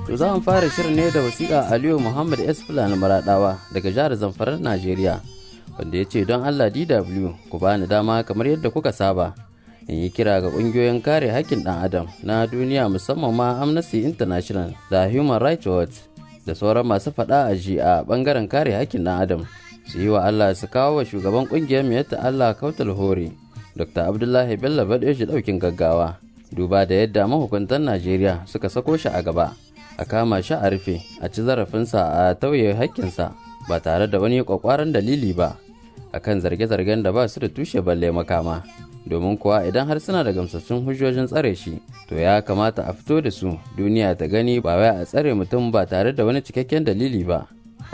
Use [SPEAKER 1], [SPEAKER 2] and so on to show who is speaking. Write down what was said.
[SPEAKER 1] To za mu fara shirin ne da wasiƙa Aliyu Muhammad S. Fulani Maraɗawa daga jihar Zamfara Najeriya. Wanda ya ce don Allah DW ku bani dama kamar yadda kuka saba. In yi kira ga ƙungiyoyin kare haƙƙin ɗan adam na duniya musamman ma Amnesty International da Human Rights Watch da sauran masu faɗa a ji a ɓangaren kare haƙƙin ɗan adam. Su yi wa Allah su kawo wa shugaban ƙungiyar Miyatta Allah Kautal Hore, Dr. Abdullahi Bello Badeji ɗaukin gaggawa. Duba da yadda mahukuntan Najeriya suka sako shi a gaba. a kama shi a rufe a ci zarafinsa a tauye hakkinsa ba tare da wani kwakwaran dalili ba akan zarge-zargen da ba su da tushe balle makama domin kuwa idan har suna da gamsassun hujjojin tsare shi to ya kamata a fito da su duniya ta gani ba wai a tsare mutum ba tare da wani cikakken dalili ba